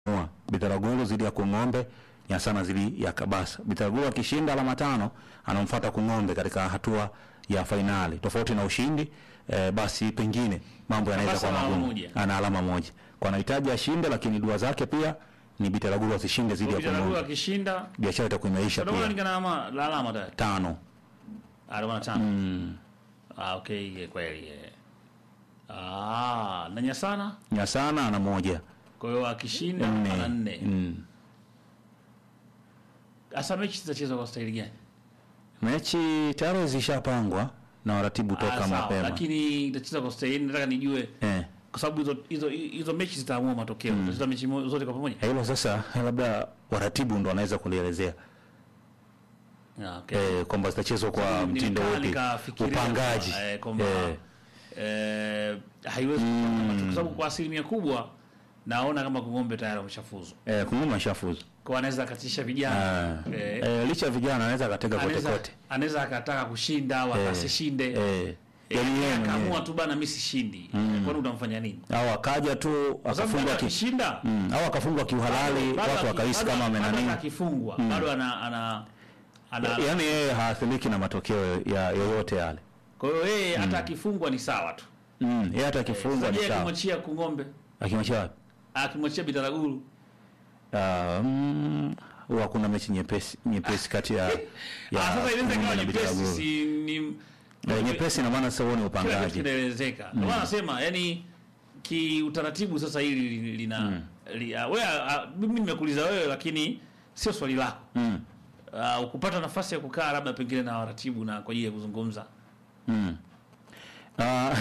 Mua, Bitaraguru dhidi ya Kung'ombe, Nyasana dhidi ya Kabasa. Bitaraguru akishinda alama tano anamfuata Kung'ombe katika hatua ya fainali. Tofauti na ushindi eh, basi pengine mambo yanaweza Kabasa kuwa ana alama magumu. moja. Ana alama moja. Kwa anahitaji ashinde, lakini dua zake pia ni Bitaraguru asishinde dhidi ya Bitaraguru Kung'ombe. akishinda Biashara itakuwa imeisha ndio pia. maana nikana alama la alama tayari. Tano. Alama tano. Ah, okay, kweli. eh. Ah, na Nyasana Nyasana ana moja. kwa hiyo akishinda ana Nne. nne. Mm. Sasa mechi zitachezwa kwa staili gani? Mechi tayari zishapangwa na waratibu Ah, toka sawa, mapema. lakini itachezwa kwa staili nataka nijue Eh. kwa sababu hizo hizo hizo mechi zitaamua matokeo. Zitachezwa mechi mo- zote kwa pamoja. Hilo sasa labda waratibu ndo wanaweza kulielezea Ah, okay. eh, kwamba zitachezwa kwa Sababu mtindo nimekaa upi, nikafikiria upangaji kwamba, eh, kwamba eh, eh, haiwezi kupanga matokeo, kwa sababu kwa asilimia kubwa naona kama Kung'ombe tayari wameshafuzu, eh, Kung'ombe ashafuzu kwa anaweza akatisha vijana Ah, eh, eh, licha ya vijana anaweza akatega kote anaweza kote anaweza akataka kushinda au akasishinde eh, Eh, yani yeye akaamua mwenyewe. tu bana, mimi sishindi, kwani utamfanya nini? au akaja tu Kwa sababu akafungwa bado ki, akishinda mm, au akafungwa kiuhalali bado watu aki- wakahisi bado- kama bado amenani akifungwa bado ana ana ana yani yeye haathiriki na matokeo ya yoyote yale kwa hiyo yeye hata akifungwa ni sawa tu. mm, yeye hata akifungwa ni Sasa sawa akimwachia Kung'ombe, akimwachia wapi akimwachia Bitaraguru Ah, mm, huwa kuna mechi nyepesi nyepesi kati ya, Ah, sasa inaweza Kung'ombe ikawa na nyepesi, Bitaraguru. si ni Eh, nyepesi na maana sasa huo ni kila kitu upangaji kinaelezeka. Ndio maana nasema yani kiutaratibu sasa hili li- lina li, ah, wewe ah, mimi nimekuuliza wewe lakini sio swali lako. mm. Uh, ukupata nafasi ya kukaa labda pengine na waratibu na kwa ajili ya kuzungumza. Mm. Ah,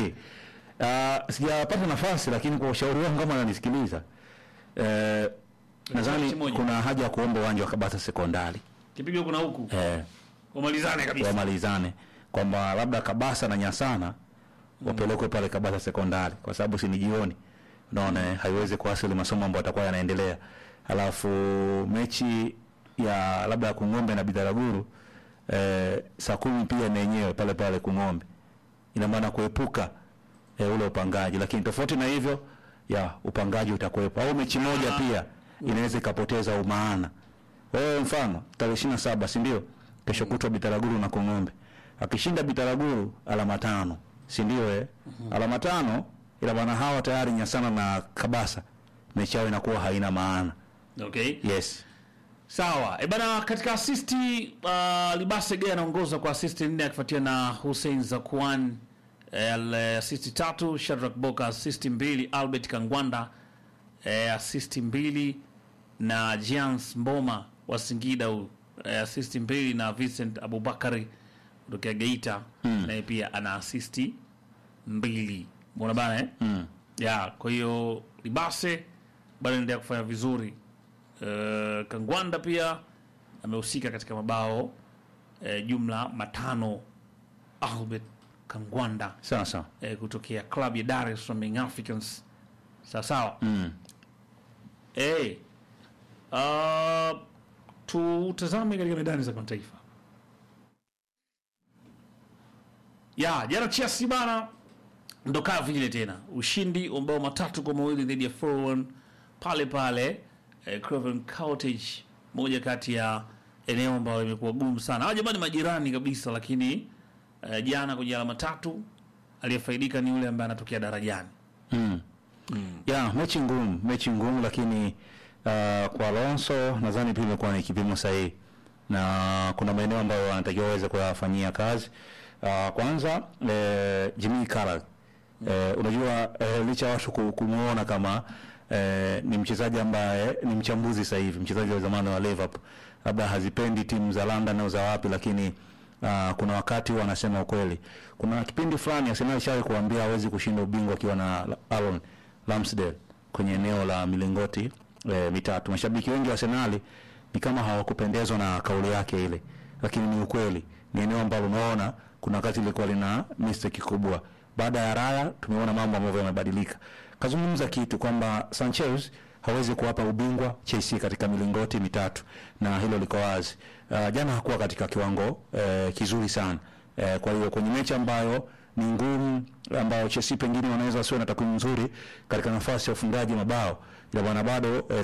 ah, sijapata nafasi lakini kwa ushauri wangu kama ananisikiliza eh, nadhani mechi moja. kuna haja ya kuomba uwanja wa Kabasa sekondari Kipigo huku na huku. eh, Umalizane kabisa. wamalizane kwamba labda Kabasa na Nyasana wapelekwe pale Kabasa sekondari kwa sababu si ni jioni, unaona eh, haiwezi kuasili masomo ambayo yatakuwa yanaendelea. Alafu mechi ya labda ya Kung'ombe na Bitaraguru eh, saa kumi pia na yenyewe pale pale Kung'ombe, ina maana kuepuka eh, ule upangaji, lakini tofauti na hivyo ya upangaji utakuwepo, au mechi moja pia inaweza ikapoteza umaana. Wewe mfano tarehe ishirini na saba si ndio? Kesho kutwa Bitaraguru na Kong'ombe. Akishinda Bitaraguru alama tano, si ndio eh? Alama tano ila maana hawa tayari Nyasana na Kabasa mechi yao inakuwa haina maana. Okay. Yes. Sawa. E bana katika asisti uh, Libase Gay anaongoza kwa asisti nne akifuatia na Hussein Zakwan eh, asisti tatu, Shadrack Boka asisti mbili, Albert Kangwanda eh, asisti mbili na Jans Mboma wa Singida huyu eh, asisti mbili na Vincent Abubakari kutokea Geita naye pia ana asisti mbili. Mbona bana eh? Mm. ya kwa hiyo Libase bado anaendelea kufanya vizuri. Uh, Kangwanda pia amehusika katika mabao uh, jumla matano. Albert Kangwanda Sawa sawa. uh, kutokea klabu ya Dar es Salaam Young Africans. Sawa sawa. Mm. Eh, uh, tutazame katika medani za kimataifa. Ya, jana Chelsea bana ndo kaa vile tena ushindi wa mabao matatu kwa mawili dhidi ya Fulham pale pale eh, Craven Cottage, moja kati ya eneo ambalo limekuwa gumu sana. Hawa jamani majirani kabisa, lakini eh, jana kwenye alama tatu aliyefaidika ni yule ambaye anatokea darajani. Mm. Ya, mechi ngumu, mechi ngumu lakini uh, kwa Alonso nadhani pia imekuwa ni kipimo sahihi. Na kuna maeneo ambayo anatakiwa aweze kuyafanyia kazi. Uh, kwanza eh, Jimmy Carragher eh, unajua eh, licha ya watu ku- kumuona kama eh, ni mchezaji ambaye ni mchambuzi sasa hivi, mchezaji wa zamani wa Liverpool, labda hazipendi timu za London au za wapi, lakini uh, kuna wakati huwa anasema ukweli. Kuna kipindi fulani Arsenal ishawahi kuambia hawezi kushinda ubingwa akiwa na Aaron Ramsdale kwenye eneo la milingoti eh, mitatu. Mashabiki wengi wa Arsenal ni kama hawakupendezwa na kauli yake ile, lakini ni ukweli. Ni eneo ambalo unaona kuna wakati ilikuwa lina mistake kubwa. Baada ya Raya tumeona mambo ambavyo yamebadilika. Kazungumza kitu kwamba Sanchez hawezi kuwapa ubingwa Chelsea katika milingoti mitatu, na hilo liko wazi. Uh, jana hakuwa katika kiwango eh, kizuri sana eh, kwa hiyo kwenye mechi ambayo ni ngumu, ambayo Chelsea pengine wanaweza wasiwe na takwimu nzuri katika nafasi ya ufungaji mabao, ya bwana bado eh,